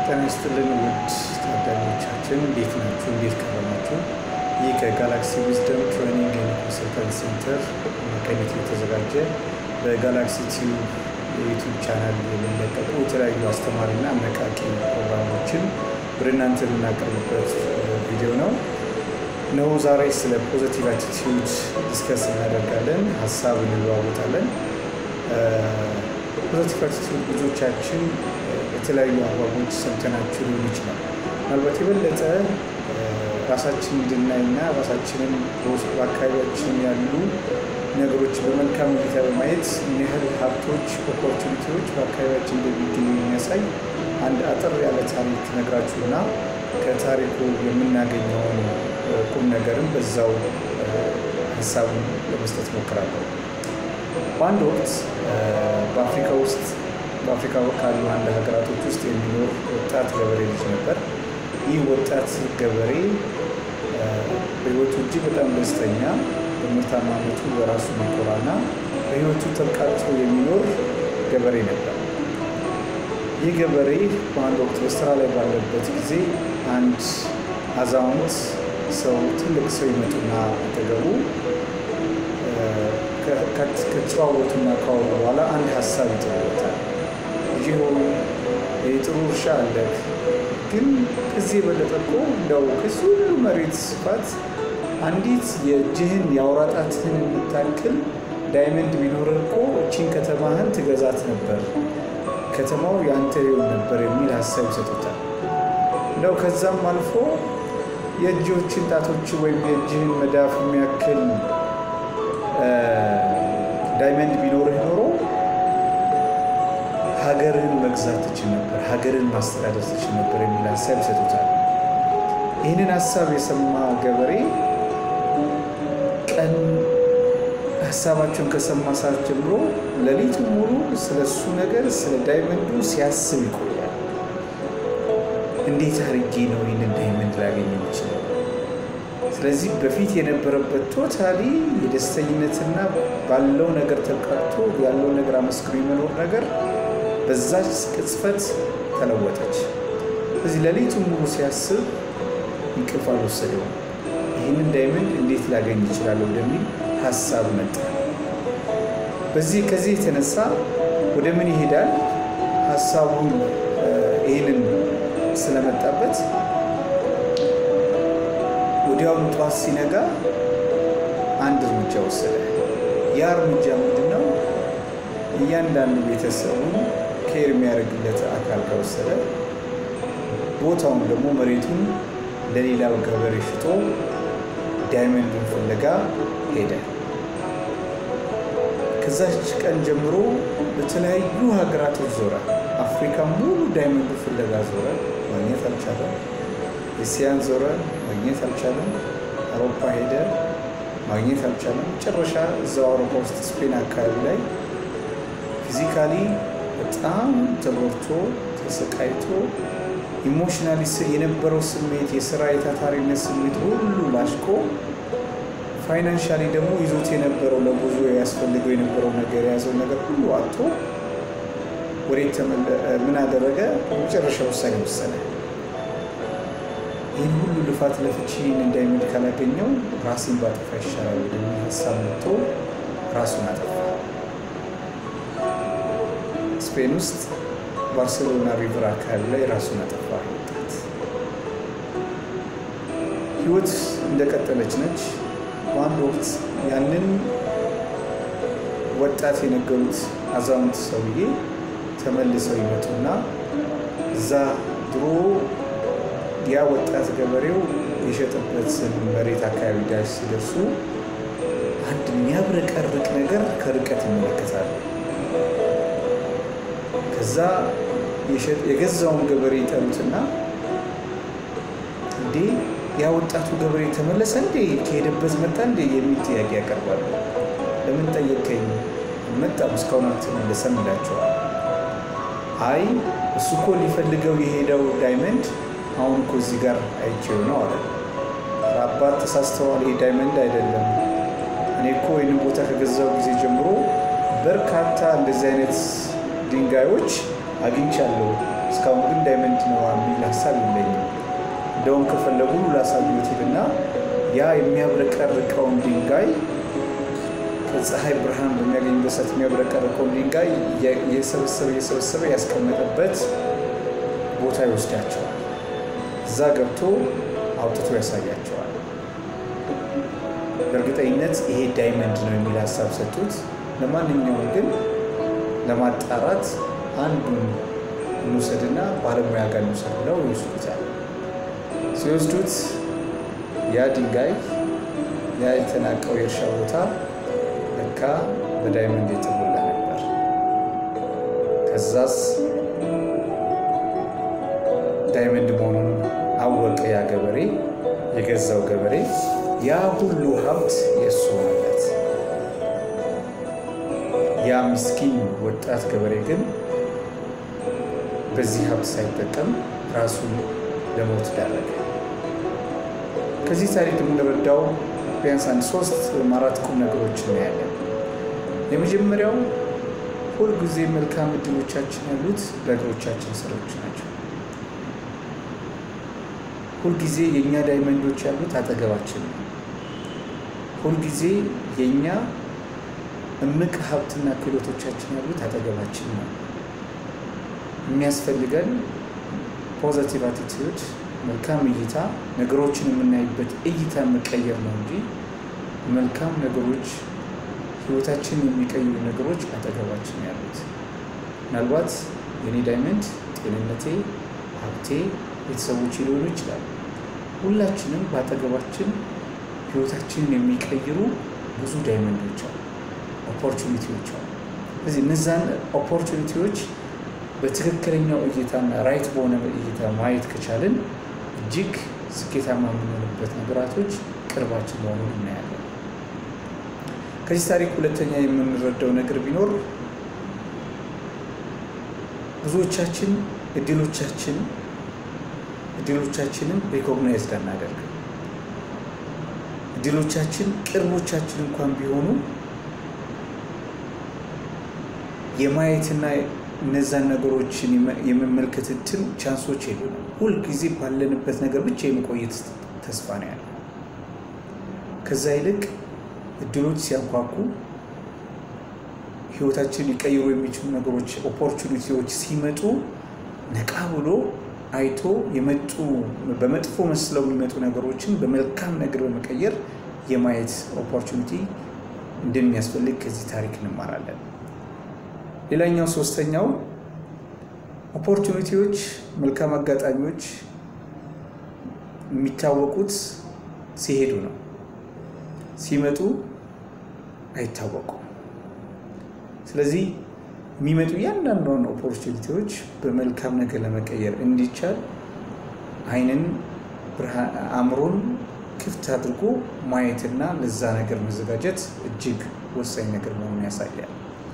ጤና ይስጥልን ውድ ታዳሚዎቻችን እንዴት ናችሁ? እንዴት ከረማችሁ? ይህ ከጋላክሲ ዊዝደም ትሬኒንግ ኤንድ ኮንሰልታንት ሴንተር መቀኘት የተዘጋጀ በጋላክሲ ቲዩብ የዩቱብ ቻናል የሚለቀቁ የተለያዩ አስተማሪና አነቃቂ ፕሮግራሞችን ወደ እናንተ የምናቀርብበት ቪዲዮ ነው ነው ዛሬ ስለ ፖዘቲቭ አቲቲዩድ ዲስከስ እናደርጋለን፣ ሀሳብ እንለዋወጣለን። ፖዘቲቭ አቲቲዩድ ብዙዎቻችን የተለያዩ አግባቦች ሰምተናችሁ ሊሆን ይችላል። ምናልባት የበለጠ ራሳችን እንድናይና ራሳችንን በአካባቢያችን ያሉ ነገሮች በመልካም እይታ በማየት ምን ያህል ሀብቶች፣ ኦፖርቹኒቲዎች በአካባቢያችን እንደሚገኙ የሚያሳይ አንድ አጠር ያለ ታሪክ ነግራችሁና ከታሪኩ የምናገኘውን ቁም ነገርም በዛው ሀሳቡን ለመስጠት ሞክራለሁ። በአንድ ወቅት በአፍሪካ ውስጥ በአፍሪካ ካሉ አንድ ሀገራቶች ውስጥ የሚኖር ወጣት ገበሬ ልጅ ነበር። ይህ ወጣት ገበሬ በሕይወቱ እጅግ በጣም ደስተኛ፣ በምርታማነቱ በራሱ የሚኮራና በሕይወቱ ተብቃቅቶ የሚኖር ገበሬ ነበር። ይህ ገበሬ በአንድ ወቅት በስራ ላይ ባለበት ጊዜ አንድ አዛውንት ሰው ትልቅ ሰው ይመጡና አጠገቡ ከተጨዋወቱና ካወሩ በኋላ አንድ ሀሳብ ይጥሉበታል። ልጅ ሆይ የጥሩ እርሻ አለህ፣ ግን ከዚህ የበለጠ እኮ እንደው ከዚህ ሁሉ መሬት ስፋት አንዲት የእጅህን የአውራ ጣትህን የምታክል ዳይመንድ ቢኖርህ እኮ እቺን ከተማህን ትገዛት ነበር፣ ከተማው ያንተ ይሆን ነበር የሚል ሀሳብ ይሰጡታል። እንደው ከዛም አልፎ የእጆችን ጣቶች ወይም የእጅህን መዳፍ የሚያክል ዳይመንድ ቢኖርህ ኖሮ ሀገርህን መግዛት ትችል ነበር፣ ሀገርን ማስተዳደር ትችል ነበር የሚል ሀሳብ ይሰጡታል። ይህንን ሀሳብ የሰማ ገበሬ ቀን ሀሳባቸውን ከሰማ ሰዓት ጀምሮ ሌሊቱ ሙሉ ስለ እሱ ነገር ስለ ዳይመንዱ ሲያስብ ይቆያል። እንዴት አድርጌ ነው ይህንን ዳይመንድ ላገኝ የምችለው? ስለዚህ በፊት የነበረበት ቶታሊ የደስተኝነትና ባለው ነገር ተቃቅቶ ያለው ነገር አመስግኖ የመኖር ነገር በዛች ቅጽበት ተለወጠች። ስለዚህ ሌሊቱን ሙሉ ሲያስብ እንቅልፍ አልወሰደውም። ይህንን ዳይመንድ እንዴት ላገኝ ይችላለሁ ወደሚል ሀሳብ መጣ። በዚህ ከዚህ የተነሳ ወደ ምን ይሄዳል? ሀሳቡን ይህንን ስለመጣበት ወዲያውኑ ጠዋት ሲነጋ አንድ እርምጃ ወሰደ። ያ እርምጃ ምንድን ነው? እያንዳንዱ ቤተሰቡን ኬር የሚያደርግለት አካል ከወሰደ ቦታውን ደግሞ መሬቱን ለሌላው ገበሬ ሽጦ ዳይመንዱን ፍለጋ ሄደ። ከዛች ቀን ጀምሮ በተለያዩ ሀገራቶች ዞረ። አፍሪካ ሙሉ ዳይመንዱ ፍለጋ ዞረ፣ ማግኘት አልቻለም። ኤስያን ዞረ፣ ማግኘት አልቻለም። አውሮፓ ሄደ፣ ማግኘት አልቻለም። መጨረሻ እዛው አውሮፓ ውስጥ ስፔን አካባቢ ላይ ፊዚካሊ በጣም ተጎድቶ ተሰቃይቶ ኢሞሽናሊ የነበረው ስሜት የስራ የታታሪነት ስሜት ሁሉ ላሽቆ ፋይናንሻሊ ደግሞ ይዞት የነበረው ለጉዞ ያስፈልገው የነበረው ነገር የያዘው ነገር ሁሉ አጥቶ ወዴት ምን አደረገ? የመጨረሻ ውሳኔ ወሰነ። ይህን ሁሉ ልፋት ለፍቺ ይህን ዳይመንድ ካላገኘው ራሴን ባጠፋ ይሻላል ወደሚል ሀሳብ መጥቶ ራሱን አጠፋ። ስፔን ውስጥ ባርሴሎና ሪቨር አካባቢ ላይ ራሱን አጠፋ። ወጣት ህይወት እንደቀጠለች ነች። በአንድ ወቅት ያንን ወጣት የነገሩት አዛውንት ሰውዬ ተመልሰው ይመጡና እዛ ድሮ ያ ወጣት ገበሬው የሸጠበትን መሬት አካባቢ ዳሽ ሲደርሱ አንድ የሚያብረቀርቅ ነገር ከርቀት ይመለከታሉ። ከዛ የገዛውን ገበሬ ይጠሩትና እንዴ ያ ወጣቱ ገበሬ ተመለሰ እንዴ ከሄደበት መጣ እንዴ የሚል ጥያቄ ያቀርባሉ። ለምን ጠየቀኝ? መጣም እስካሁን አልተመለሰም ይላቸዋል። አይ እሱ እኮ ሊፈልገው የሄደው ዳይመንድ አሁን እኮ እዚህ ጋር አይቼው ነው አለ። አባት ተሳስተዋል፣ ይሄ ዳይመንድ አይደለም። እኔ እኮ ይህንን ቦታ ከገዛው ጊዜ ጀምሮ በርካታ እንደዚህ አይነት ድንጋዮች አግኝቻለሁ። እስካሁን ግን ዳይመንድ ነው የሚል ሀሳብ የለኝም። እንደውም ከፈለጉ ላሳዩት ሄድና ያ የሚያብረቀርቀውን ድንጋይ ከፀሐይ ብርሃን በሚያገኝበት ሰዓት የሚያብረቀርቀውን ድንጋይ እየሰበሰበ እየሰበሰበ ያስቀመጠበት ቦታ ይወስዳቸዋል። እዛ ገብቶ አውጥቶ ያሳያቸዋል። በእርግጠኝነት ይሄ ዳይመንድ ነው የሚል ሀሳብ ሰጡት። ለማንኛውም ግን ለማጣራት አንዱን እንውሰድና ባለሙያ ጋር እንውሰድ ብለው ይወስዱታል። ሲወስዱት ያ ድንጋይ ያ የተናቀው የእርሻ ቦታ ለካ በዳይመንድ የተሞላ ነበር። ከዛስ ዳይመንድ መሆኑን አወቀ ያ ገበሬ፣ የገዛው ገበሬ። ያ ሁሉ ሀብት የእሱ ሆነለት። ያ ምስኪን ወጣት ገበሬ ግን በዚህ ሀብት ሳይጠቀም ራሱን ለሞት ዳረገ። ከዚህ ታሪክ የምንረዳው ቢያንስ አንድ ሶስት ወይም አራት ቁም ነገሮች እናያለን። የመጀመሪያው ሁልጊዜ መልካም እድሎቻችን ያሉት በእግሮቻችን ስሮች ናቸው። ሁልጊዜ የእኛ ዳይመንዶች ያሉት አጠገባችን ነው። ሁልጊዜ የእኛ እምቅ ሀብትና ክህሎቶቻችን ያሉት አጠገባችን ነው። የሚያስፈልገን ፖዘቲቭ አቲቲዩድ፣ መልካም እይታ፣ ነገሮችን የምናይበት እይታ መቀየር ነው እንጂ መልካም ነገሮች ህይወታችን የሚቀይሩ ነገሮች አጠገባችን ያሉት። ምናልባት የኔ ዳይመንድ ጤንነቴ፣ ሀብቴ፣ ቤተሰቦች ሊሆኑ ይችላሉ። ሁላችንም በአጠገባችን ህይወታችንን የሚቀይሩ ብዙ ዳይመንዶች አሉ፣ ኦፖርቹኒቲዎች አሉ። ስለዚህ እነዛን ኦፖርቹኒቲዎች በትክክለኛው እይታና ራይት በሆነ እይታ ማየት ከቻልን እጅግ ስኬታማ የምንሆንበት ነገራቶች ቅርባችን መሆኑን እናያለን። ከዚህ ታሪክ ሁለተኛ የምንረዳው ነገር ቢኖር ብዙዎቻችን እድሎቻችን እድሎቻችንን ሪኮግናይዝድ አናደርግ። እድሎቻችን ቅርቦቻችን እንኳን ቢሆኑ የማየትና እነዛን ነገሮችን የመመልከት እንትን ቻንሶች የሉንም። ሁልጊዜ ባለንበት ነገር ብቻ የመቆየት ተስፋ ነው ያለው። ከዛ ይልቅ እድሎች ሲያንኳኩ ህይወታችን ሊቀይሩ የሚችሉ ነገሮች ኦፖርቹኒቲዎች ሲመጡ ነቃ ብሎ አይቶ የመጡ በመጥፎ መስለው የሚመጡ ነገሮችን በመልካም ነገር በመቀየር የማየት ኦፖርቹኒቲ እንደሚያስፈልግ ከዚህ ታሪክ እንማራለን። ሌላኛው ሶስተኛው ኦፖርቹኒቲዎች፣ መልካም አጋጣሚዎች የሚታወቁት ሲሄዱ ነው። ሲመጡ አይታወቁም። ስለዚህ የሚመጡ እያንዳንዷን ኦፖርቹኒቲዎች በመልካም ነገር ለመቀየር እንዲቻል አይንን አእምሮን ክፍት አድርጎ ማየትና ለዛ ነገር መዘጋጀት እጅግ ወሳኝ ነገር መሆኑን ያሳያል።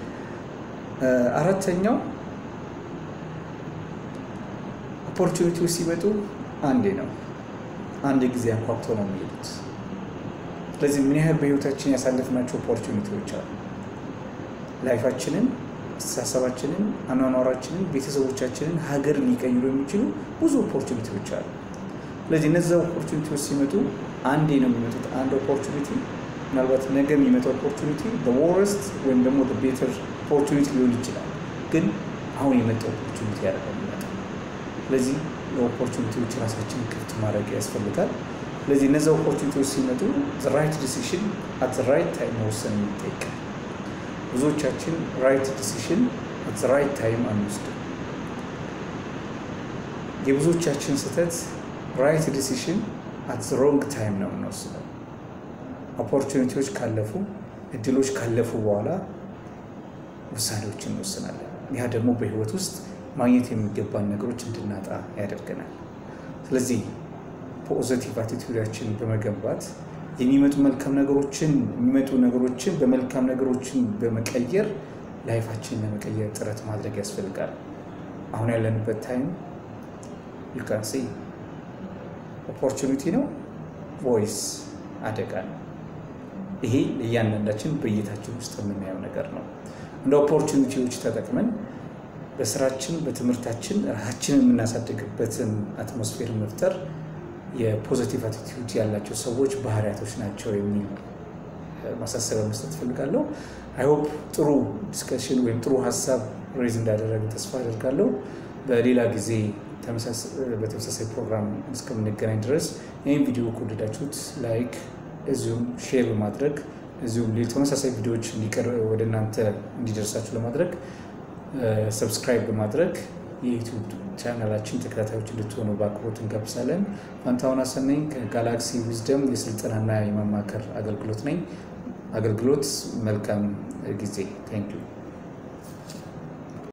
አራተኛው ኦፖርቹኒቲዎች ሲመጡ አንዴ ነው፣ አንድ ጊዜ አንኳኩቶ ነው የሚሄዱት። ስለዚህ ምን ያህል በህይወታችን ያሳለፍናቸው ኦፖርቹኒቲዎች አሉ። ላይፋችንን፣ አስተሳሰባችንን፣ አኗኗራችንን፣ ቤተሰቦቻችንን፣ ሀገርን ሊቀይሩ የሚችሉ ብዙ ኦፖርቹኒቲዎች አሉ። ስለዚህ እነዚ ኦፖርቹኒቲዎች ሲመጡ አንዴ ነው የሚመጡት። አንድ ኦፖርቹኒቲ ምናልባት ነገ የሚመጣው ኦፖርቹኒቲ በወረስት ወይም ደግሞ ቤተር ኦፖርቹኒቲ ሊሆን ይችላል። ግን አሁን የመጣው ኦፖርቹኒቲ ያደረገ የሚመጣው ስለዚህ ለኦፖርቹኒቲዎች ራሳችንን ክፍት ማድረግ ያስፈልጋል። ስለዚህ እነዚ ኦፖርቹኒቲዎች ሲመጡ ራይት ዲሲሽን አት ራይት ታይም መወሰን የሚጠይቃል። ብዙዎቻችን ራይት ዲሲሽን አት ራይት ታይም አንወስድም። የብዙዎቻችን ስህተት ራይት ዲሲሽን አት ሮንግ ታይም ነው የምንወስደው። ኦፖርቹኒቲዎች ካለፉ እድሎች ካለፉ በኋላ ውሳኔዎችን እንወስናለን። ያ ደግሞ በህይወት ውስጥ ማግኘት የሚገባን ነገሮች እንድናጣ ያደርገናል። ስለዚህ ፖዘቲቭ አቲቱዳችን በመገንባት የሚመጡ መልካም ነገሮችን የሚመጡ ነገሮችን በመልካም ነገሮችን በመቀየር ላይፋችንን ለመቀየር ጥረት ማድረግ ያስፈልጋል። አሁን ያለንበት ታይም ዩካንሲ ኦፖርቹኒቲ ነው ቮይስ አደጋ ነው። ይሄ ለእያንዳንዳችን በእይታችን ውስጥ የምናየው ነገር ነው። እንደ ኦፖርቹኒቲዎች ተጠቅመን በስራችን በትምህርታችን ራሳችንን የምናሳድግበትን አትሞስፌር መፍጠር የፖዘቲቭ አቲቲዩድ ያላቸው ሰዎች ባህሪያቶች ናቸው የሚል ማሳሰቢያ መስጠት እፈልጋለሁ። አይሆፕ ጥሩ ዲስከሽን ወይም ጥሩ ሀሳብ ሬዝ እንዳደረግ ተስፋ አደርጋለሁ። በሌላ ጊዜ በተመሳሳይ ፕሮግራም እስከምንገናኝ ድረስ ይህን ቪዲዮ ከወደዳችሁት ላይክ፣ እዚሁም ሼር በማድረግ እዚሁም ተመሳሳይ ቪዲዮዎች ወደ እናንተ እንዲደርሳችሁ ለማድረግ ሰብስክራይብ በማድረግ የዩቲዩብ ቻናላችን ተከታታዮች እንድትሆኑ በአክብሮት እንጋብዛለን። ፋንታሁን አሰነኝ ከጋላክሲ ዊዝደም የስልጠናና የማማከር አገልግሎት ነኝ። አገልግሎት መልካም ጊዜ። ታንኪዩ